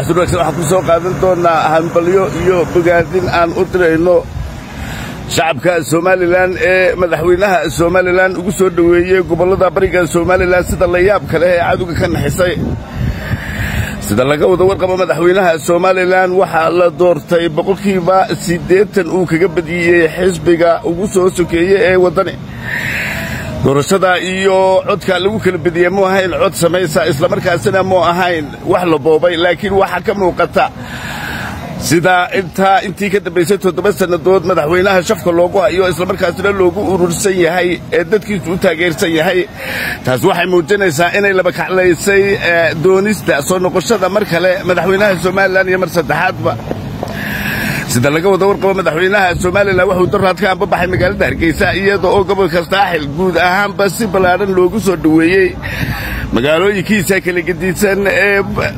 xasuuragsan waxaan ku soo qaadan doonnaa hambalyo iyo bogaadin aan u dirayno shacabka somalilan ee madaxweynaha somalilan ugu soo dhoweeyey gobollada bariga somalilan sida layaabka leh ee cadowga ka naxisay sida laga wada warqabo madaxweynaha somalilan waxaa la doortay boqolkiiba siddeetan uu kaga badiyey xisbiga ugu soo sokeeye ee waddani doorashada iyo codka lagu kala bediyey mu ahayn cod samaysa islamarkaasina mu ahayn wax la boobay laakiin waxaa ka muuqata sida intaa intii ka dambaysay toddoba sannadood madaxweynaha shafka loogu hayo islamarkaasina loogu urursan yahay ee dadkiisu u taageersan yahay taas waxay muujinaysaa inay laba kaclaysay doonista soo noqoshada mar kale madaxweynaha somalilan iyo mar saddexaadba sida laga wada warqabo madaxweynaha somalilan wuxuu daraad ka ambabaxay magaalada hargeysa iyada oo gobolka saaxil guud ahaanba si ballaadhan loogu soo dhoweeyey magaalooyinkiisa kala gedisan ee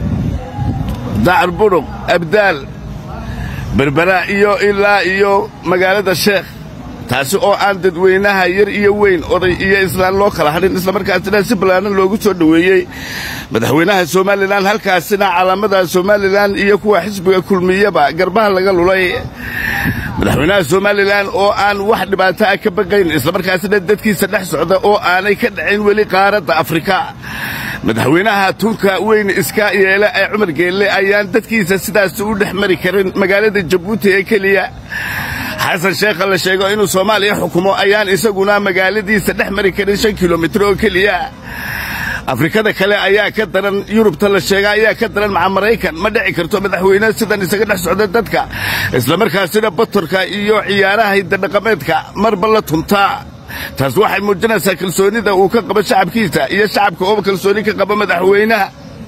dacar budhuq abdaal berbera iyo ilaa iyo magaalada sheekh taasi oo aan dadweynaha yar iyo weyn oday iyo islaan loo kala hadhin islamarkaasina si ballaadhan loogu soo dhoweeyey madaxweynaha somalilan halkaasina calaamada somalilan iyo kuwa xisbiga kulmiyaba garbaha laga lulay madaxweynaha somalilan oo aan wax dhibaato ah ka baqayn islamarkaasina dadkiisa dhex socda oo aanay ka dhacin weli qaaradda afrika madaxweynaha tunka weyn iska yeela ee cumar geelle ayaan dadkiisa sidaas u dhex mari karin magaalada jabuuti ee keliya xasan sheekha la sheego inuu soomaaliya xukumo ayaan isaguna magaaladiisa dhex mari karin shan kilomitir oo keliya afrikada kale ayaa ka daran yurubta la sheega ayaa ka daran maca maraykan ma dhici karto madaxweyne sidan isaga dhex socda dadka islamarkaasina batorka iyo ciyaaraha hiddadhaqameedka marba la tuntaa taas waxay muujinaysaa kalsoonida uu ka qabo shacabkiisa iyo shacabka oo kalsooni ka qaba madaxweynaha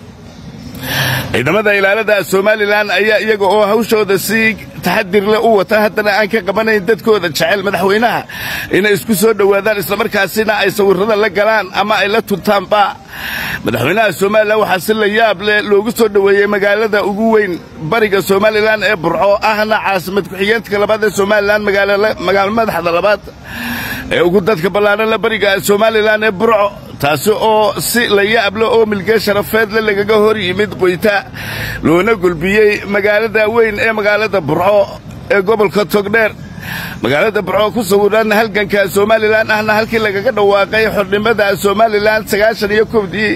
ciidamada ilaalada somalilan ayaa iyaga oo hawshooda si taxadir leh u wata haddana aan ka qabanayn dadkooda jecel madaxweynaha inay isku soo dhowaadaan islamarkaasina ay sawirrada la galaan ama ay la tuntaanba madaxweynaha somalilan waxaa si la yaab leh loogu soo dhoweeyey magaalada ugu weyn bariga somalilan ee burco ahna caasimad ku-xigeentka labaad ee somalilan magaalo madaxda labaad ee ugu dadka ballaadhan la bariga somalilan ee burco taasi oo si la yaab leh oo milgee sharafeedle lagaga hor yimid qoyta loona gulbiyey magaalada weyn ee magaalada burco ee gobolka togdheer magaalada burco ku sawiran halganka somalilan ahna halkii lagaga dhawaaqay xornimada somalilan sagaashan iyo kowdii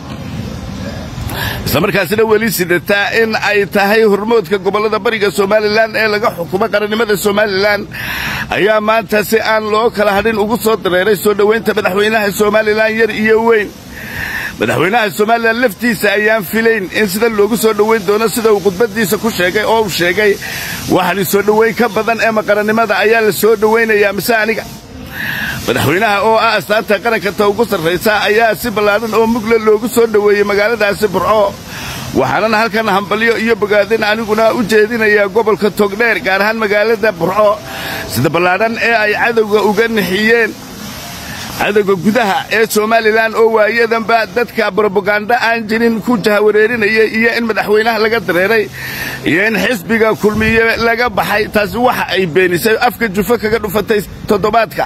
islamarkaasina weli sidataa in ay tahay hormoodka gobollada bariga somalilan ee laga xukumo qarannimada somalilan ayaa maanta si aan loo kala hadhin ugu soo dareeray soo dhowaynta madaxweynaha somalilan yar iyo weyn madaxweynaha somalilan laftiisa ayaan filayn in sida loogu soo dhowayn doono sida uu khudbaddiisa ku sheegay oo uu sheegay waxani soo dhowayn ka badan ee maqarannimada ayaa la soo dhowaynayaa mise aniga madaxweynaha oo ah astaanta qaranka ta ugu sarraysa ayaa si ballaadhan oo mugle loogu soo dhoweeyey magaaladaasi burco waxaanan halkan hambalyo iyo bogaadin aniguna u jeedinayaa gobolka togdheer gaar ahaan magaalada burco sida ballaadhan ee ay cadowga uga nixiyeen cadowga gudaha ee somalilan oo waayadanba dadka brobaganda aan jirin ku jahawareerinayay iyo in madaxweynaha laga dareeray iyo in xisbiga kulmiye laga baxay taasi waxa ay beenisay afka jufo kaga dhufatay toddobaadka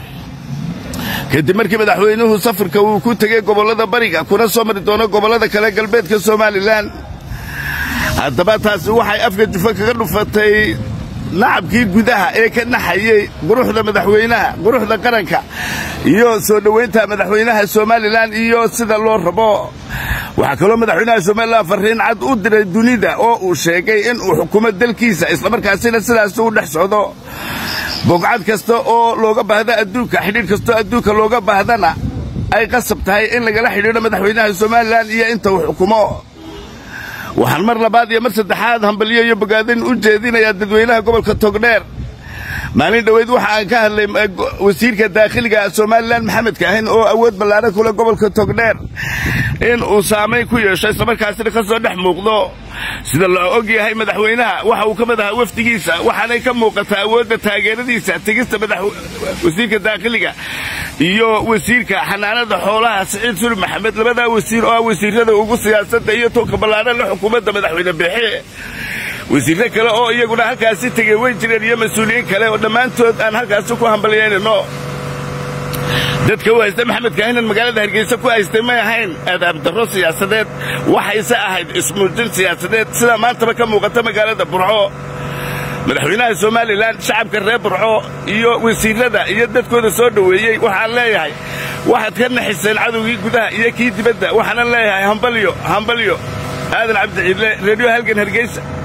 kadib markii madaxweynuhu safarka uu ku tegey gobollada bariga kuna soo mari doono gobollada kale galbeedka somalilan haddaba taasi waxay afka jufo kaga dhufatay nacabkii gudaha ee ka naxayey quruxda madaxweynaha quruxda qaranka iyo soo dhowaynta madaxweynaha somalilan iyo sida loo rabo waxaa kaloo madaxweynaha somalilan farriin cad u diray dunida oo uu sheegay in uu xukumo dalkiisa islamarkaasina sidaas u dhex socdo bogcad kasta oo looga baahda adduunka xidhiidh kastoo adduunka looga baahdana ay qasab tahay in lagala xidhiidho madaxweynaha somalilan iyo inta uu xukumo waxaan mar labaad iyo mar saddexaad hambalyo iyo bogaadin u jeedinayaa dadweynaha gobolka togdheer maalin dhoweyd waxa aan ka hadlay wasiirka daakhiliga somalilan maxamed kaahin oo awood ballaaran kule gobolka togdheer in uu saamayn ku yeesho islamarkaasina ka soo dhex muuqdo sida loo og yahay madaxweynaha waxa uu ka mid ahaa wafdigiisa waxaanay ka muuqataa awoodda taageeradiisa tegista wasiirka daakhiliga iyo wasiirka xanaanada xoolaha siciid suri maxamed labadaa wasiir oo ah wasiirada ugu siyaasadda iyo toonka ballaadhan la xukuumadda madaxweyne beexe wasiirro kale oo iyaguna halkaasi tegey way jireen iyo mas-uuliyiin kale oo dhammaantood aan halkaasi ku hambalyaynayno dadka u haysta maxamed kaahinan magaalada hargeysa ku haystay may ahayn adaabdarro siyaasadeed waxayse ahayd ismuujin siyaasadeed sidaa maantaba ka muuqata magaalada burco madaxweynaha somalilan shacabka reer burco iyo wasiirrada iyo dadkooda soo dhoweeyey waxaan leeyahay waxaad ka naxiseen cadowgii gudaha iyo kii dibadda waxaanan leeyahay hambalyo hambalyo aadan cabdiciidle reediyo halgan hargeysa